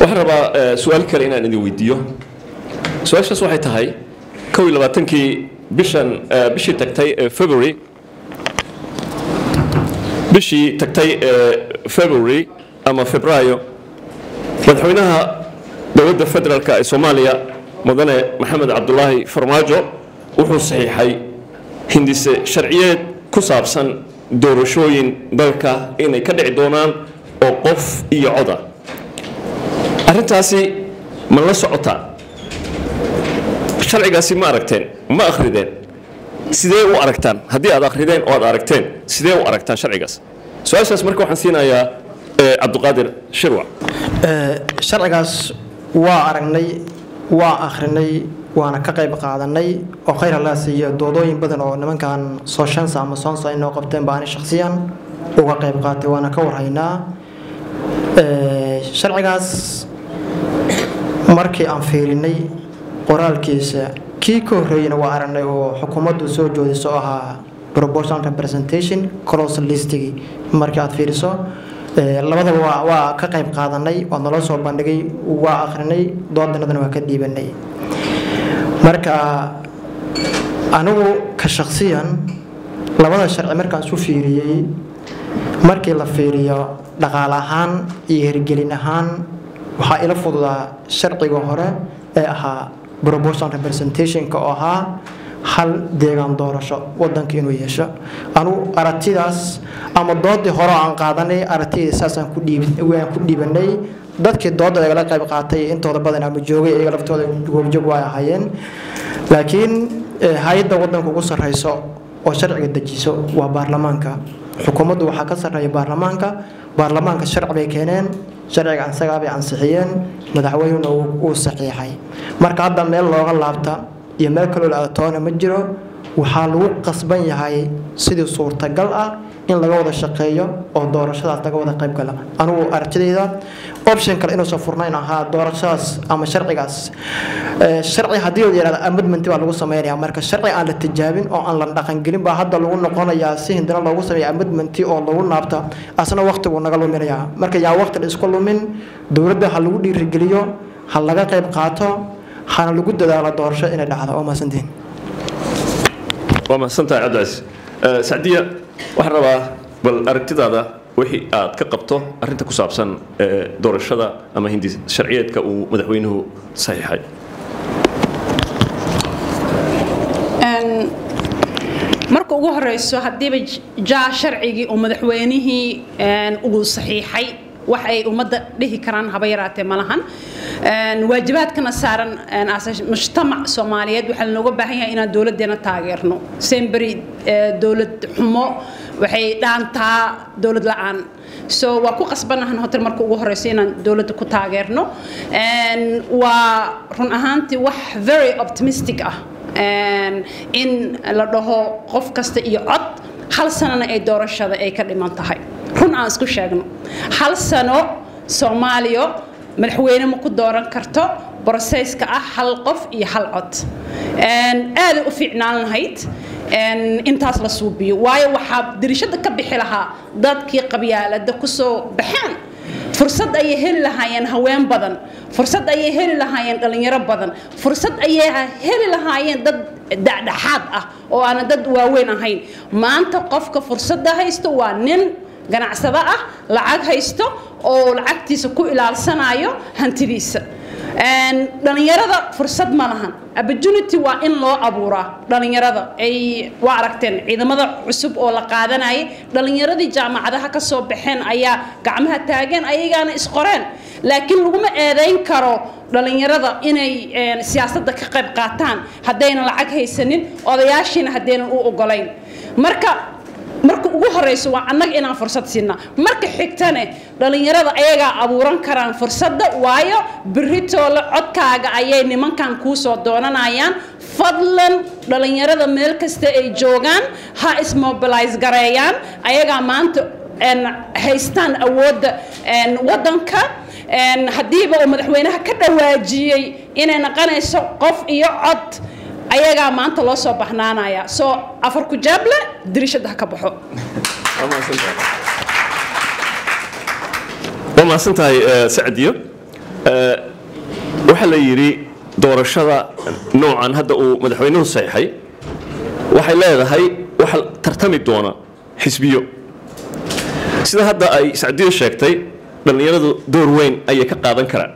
waxaan rabaa su-aal kale inaan idin weydiiyo su-aashaas waxay tahay kow iyo labaatankii bishan bishii tagtay ee february bishii tagtay ee february ama febraayo madaxweynaha dowladda federaalk ee soomaaliya mudane maxamed cabdulaahi farmaajo wuxuu saxiixay hindise sharciyeed ku saabsan doorashooyin dalka inay ka dhici doonaan oo qof iyo coda arrintaasi ma la socotaa sharcigaasi ma aragteen ma akhrideen sidee u aragtaan haddii aad akhrideen oo aad aragteen sidee u aragtaan sharcigaas su-aashaas marka waxaan siinayaa cabdiqaadir shirwac sharcigaas waa aragnay waa akhrinay waana ka qayb qaadanay oo khayr allaa siiya doodooyin badan oo nimankan sooshansa ama soonsa inoo qabteen baani shakhsiyan uga qayb qaatay waana ka warhaynaa sharcigaas markii aan fiirinay qoraalkiisa kii ka horreeyana waa aragnay oo xukuumaddu soo joodiso oo ahaa proportional representation close listigii markii aad fiiriso labadaba waa waa ka qayb qaadanay waa naloo soo bandhigay waa akhrinay doodanadana waa ka dhiibanay marka anigu ka shaksiyan labada sharci markaan isu fiiriyey markii la fiiriyo dhaqaale ahaan iyo hirgelin ahaan waxaa ila fududaa sharciga hore ee ahaa proportional representationka oo ahaa hal deegaan doorasho wadanka inuu yeesho anugu aragtidaas ama doodii hore aan qaadanay aragtidii saasaan ku dhiibanay dadkii dooda igala qayb qaatay intooda badan ama joogay iyaga laftooda goobjoog waa ahaayeen laakiin hay-adda wadanka ugu sarreyso oo sharciga dejiso waa baarlamaanka xukuumaddu waxaa ka sarreeya baarlamaanka baarlamaanka sharci bay keeneen sharciga isagaa bay ansixiyeen madaxweynuna uu saxiixay marka hadda meel looga laabta iyo meel kaloo la atoona ma jiro waxaa lagu qasban yahay sidii suurtagal ah in laga wada shaqeeyo oo doorashadaas laga wada qayb gala anugu aragtidayda option kale inuusan furnayn ahaa doorashadaas ama sharcigaas sharci haddii la yidhahdo amendment baa lagu sameynaya marka sharci aan la tijaabin oo aan la dhaqangelin baa hadda lagu noqonayaa si hindana loogu sameeya amendment oo lagu naabta asna waqtigu naga luminayaa marka yaa waqti la isku lumin dowladda ha lagu dhiirigeliyo ha laga qayb qaato hana lagu dadaalo doorasho inay dhacdo waa mahadsantihin waa mahadsantahay cabdicasiis sacdiya waxaan rabaa bal aragtidaada wixii aad ka qabto arrinta ku saabsan doorashada ama hindi sharciyeedka uu madaxweynuhu saxiixay marka ugu horeyso haddiiba jaa sharcigii uu madaxweynihii uu saxiixay wax ay ummadda dhihi karaan haba yaraatee ma lahan waajibaadkana saaran mujtamac soomaaliyeed waxaa lanooga baahan yahay inaan dowladdeena taageerno semberi dowlad xumo waxay dhaantaa dowlad la-aan so waa ku qasbanahan hotel marka ugu horeyso inaan dowladda ku taageerno waa run ahaantii wax very optimistic ah in la dhaho qof kasta iyo cod hal sanana ay doorashada ay ka dhiman tahay run aan isku sheegno hal sano soomaaliya madaxweyne ma ku dooran karto brosesska ah hal qof iyo hal cod aaday u fiicnaan lahayd intaas la suubiyo waayo waxaa dirishada ka bixi lahaa dadkii qabyaalada kusoo baxeen fursad ayay heli lahaayeen haween badan fursad ayay heli lahaayeen dhalinyaro badan fursad ayay heli lahaayeen dad dhexdhexaad ah oo aanan dad waaweyn ahayn maanta qofka fursadda haysto waa nin ganacsado ah lacag haysto oo lacagtiisa ku ilaalsanayo hantidiisa dhalinyarada fursad ma lahan opportunity waa in loo abuuraa dhalinyarada ay waa aragteen ciidamada cusub oo la qaadanayay dhalinyaradii jaamacadaha ka soo baxeen ayaa gacmaha taageen ayagaana isqoreen laakiin laguma eedayn karo dhalinyarada inay siyaasadda ka qayb qaataan haddaynan lacag haysanin odayaashiina haddaynan u ogolayn marka marka ugu horeyso waa annaga inaan fursad siinaa marka xigtane dhalinyarada ayagaa abuuran karaan fursadda waayo beritoole codkaaga ayay nimankan kuu soo doonanayaan fadlan dhalinyarada meel kasta ay joogaan ha ismobilize gareeyaan ayagaa maanta haystaan awoodda waddanka haddiiba uu madaxweynaha ka dhawaajiyey inay naqanayso qof iyo cod ayagaa maanta loo soo baxnaanaya soo afar ku jaable dirishada ha ka baxo waa mahadsan tahay sacdiyo Eh, waxaa la yidhi doorashada noocan hadda uu madaxweynuhu saxiixay waxay leedahay waxa tartami doona xisbiyo sida hadda ay sacdiyo sheegtay dhallinyaradu door weyn ayay ka qaadan karaan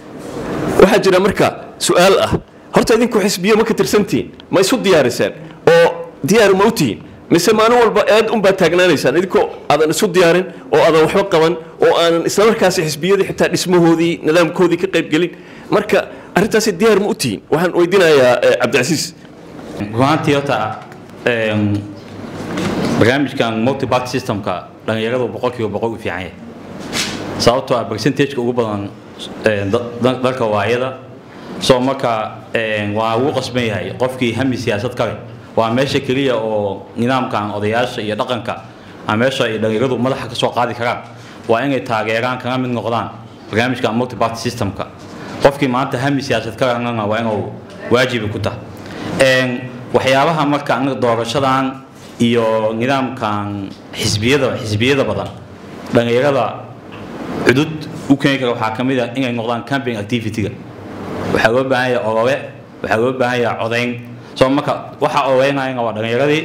waxaa jira marka su-aal ah horta idinku xisbiyo ma ka tirsantihiin ma isu diyaariseen oo diyaar ma u tihiin mise maalin walba eed unbaa taagnaanaysaan idinkoo aadan isu diyaarin oo aadan waxba qaban oo aanan islamarkaasi xisbiyadii xitaa dhismahoodii nidaamkoodii ka qaybgelin marka arrintaasi diyaar ma u tihiin waxaan weydiinayaa eh, cabdicasiis runaantii horta em, barnaamijkan multiparty systemka dhallinyaradu boqolkiiba boqol u fiican yahay sababtoo ah percentageka ugu badan em, da- da- dalka waayada soo marka em, waa ugu qasban yahay qofkii hami siyaasad kale waa meesha keliya oo nidaamkan odayaasha iyo dhaqanka ama meesha ay dhallinyaradu madaxa ka soo qaadi karaan waa inay taageeraan kana mid noqdaan barnaamijka multiparty systemka qofkii maanta hami siyaasad ka ranana waa inuu waajibi ku tahay Een, waxyaabaha marka anaga doorashadan iyo nidaamkan xisbiyada xisbiyada badan dhallinyarada cudud u keeni kara waxaa ka mid ah inay noqdaan campaign activity-ga waxaa loo baahan yahay olole waxaa loo baahan yahay codayn soo marka waxa ololeynayana waa dhallinyaradii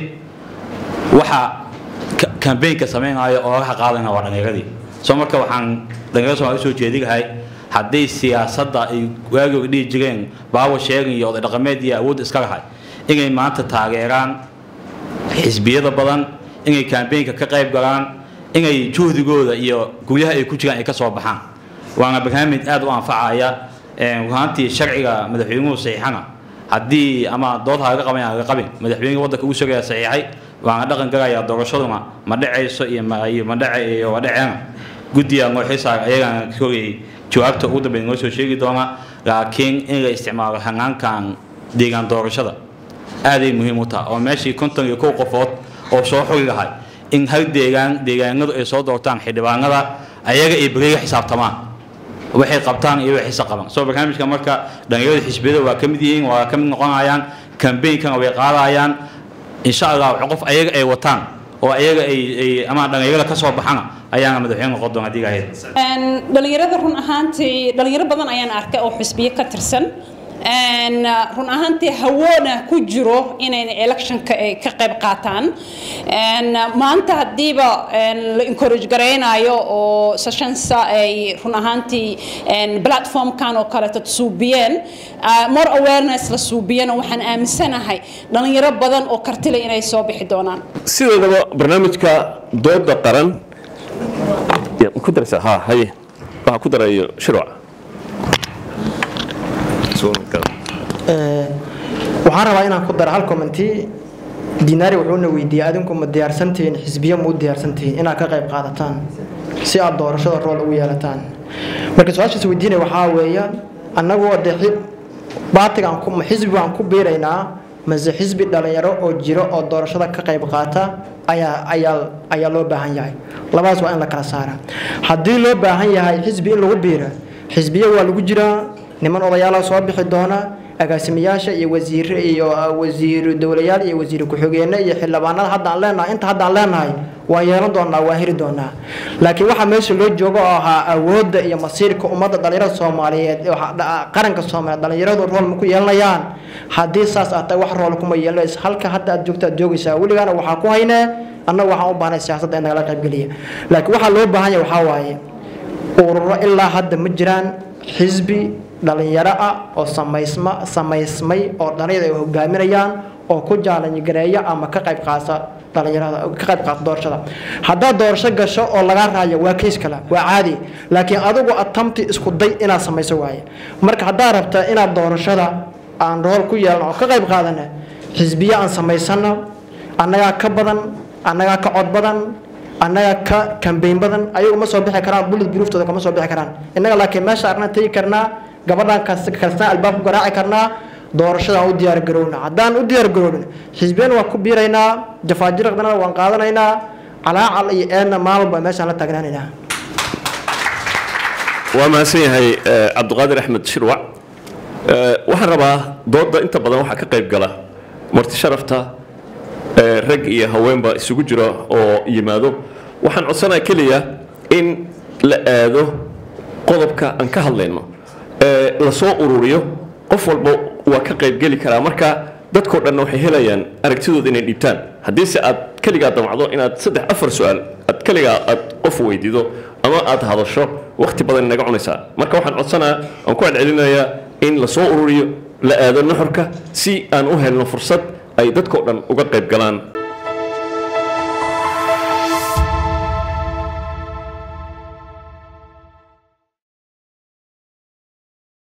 waxa ka- campaignka sameynaayo ololaha qaadayna waa dhallinyaradii soo marka waxaan dhallinyarada soomaali usoo jeedi lahay haddii siyaasadda ay waagooga dhihi jireen power sharing iyo oday dhaqameed iyo awood iska lahay inay maanta taageeraan xisbiyada badan inay campaignka ka qayb galaan inay juhdigooda iyo guryaha ay ku jiraan ay ka soo baxaan waana barnaamij aad u anfacaya Een, runaantii sharciga madaxweynuhu saxiixana haddii ama dood ha laga qaban ha laga qabin madaxweynuhu waddanka ugu sugaya saxiixay waana dhaqan galayaa doorashaduna ma dhacayso iyo ma iyo ma dhace iyo waa dhaceena guddiga noo xisaar ayagana kogay jawaabta ugu dambeyn noo soo sheegi doona laakiin in la isticmaalo hanaankan deegaan doorashada aaday muhiim u tahay oo meeshii konton iyo kow qofood oo soo xogi lahay in hal deegaan deegaanadu ay soo doortaan xildhibaanada ayaga ay beriga xisaabtamaan waxay qabtaan iyo waxayse qaban soo barnaamijka marka dhallinyarada xisbiyada waa ka mid yihiin waa ka mid noqonayaan kambeynkana way qaadayaan insha allah qof ayaga ay wataan oo ayaga ay ay ama dhallinyarada ka soo baxana ayaana madaxweyne noqon doona haddii ilahay Een, dhalinyarada run ahaantii dhalinyaro badan ayaan arkay oo xisbiyo ka tirsan Een, run ahaantii hawoona ku jiro inay electionka ay ka qayb qaataan Een, maanta haddiiba een, la encourage garaynayo oo sessionsa ay run ahaantii een, platformkan oo kaleeto suubiyeen ah, more awareness la suubiyana waxaan aaminsanahay dhalinyaro badan oo kartile inay soo bixi doonaan sideedaba barnaamijka dooda qaran Ya, ma ku daraysaa ha haye waxaa ku darayo shirwac waxaan rabaa inaan ku daro hal commenti dinaari wuxuuna weydiiyey adinku ma diyaarsantihiin xisbiyo ma u diyaarsantihiin inaad ka qayb qaadataan si aad doorashada rool ugu yeelataan marka su-aashaas weydiinaya waxaa weeye annagoo de xi- baatiga aan ku ma xisbi baan ku biiraynaa mase xisbi dhalinyaro oo jiro oo doorashada ka qayb qaata ayaa ayaa ayaa loo baahan yahay labadaas waa in la kala saara haddii loo baahan yahay xisbi in lagu biira xisbiyo waa lagu jiraa niman odayaala soo bixi doona agaasimayaasha iyo wasiire iyo uh, wasiiru dowlayaal iyo wasiir ku-xigeenno iyo xildhibaanada hadda aan leenahay inta hadda aan leenahay waa yeelan doonaa waa heli doonaa laakiin waxaa meesha loo joogo oo ahaa awoodda iyo masiirka ummadda dhalinyarada soomaaliyeed ee waxa- dha- qaranka soomaaliyeed dhalinyaradu rool ma ku yeelanayaan haddii saas aad tahay wax rool kuma yeelanaysa halka hadda aad joogto aad joogaysaa weligaana waxaa ku haynee annaga waxaan u baahnay siyaasadda in nagala qaybgeliya laakiin waxaa loo baahan yahay waxaa waaye ururo ilaa hadda ma jiraan xisbi dhalinyaro ah oo samaysma samaysmay oo dhalinyarada ay hogaaminayaan oo ku jaalangareeya ama ka qayb qaata dhalinyarada ka qayb qaata doorashada haddaad doorasho gasho oo lagaa raayo waa keys kale waa caadi laakiin adigu atamti isku day inaad samayso waaye marka haddaad rabta inaad doorashada aan rool ku yeelno oo ka qayb qaadana xisbiye aan samaysano annagaa ka badan annagaa ka cod badan annaga ka kambeyn badan ayagu ma soo bixi karaan bulid buruuftooda kama soo bixi karaan innaga laakiin meesha arnaan tegi karnaa gabadhaan kastaan albaab ku garaaci karnaa doorashadaan u diyaar garowna haddaan u diyaar garoobin xisbiyana waan ku biiraynaa jafaajiraqdana waan qaadanaynaa calaacal iyo eedna maalin baa meeshaan la taagnaanaynaa waa mahadsan yahay eh, cabdiqaadir axmed shirwac Eh, waxaan rabaa dooda inta badan waxaa ka qayb gala marti sharafta eh, rag iyo haweenba isugu jira oo yimaado waxaan codsanaa keliya in la aado qodobka aan ka hadlayno ee lasoo ururiyo qof walba waa ka qaybgeli karaa marka dadkoo dhanna waxay helayaan aragtidooda inay dhiibtaan haddiise aad keligaa damacdo inaad saddex afar su-aal aad keligaa aad qof weydiido ama aad hadasho wakhti badan inaga cunaysaa marka waxaan codsanaa aan ku celcelinayaa in lasoo ururiyo la aado nuxurka si aan u helno fursad ay dadkoo dhan uga qayb galaan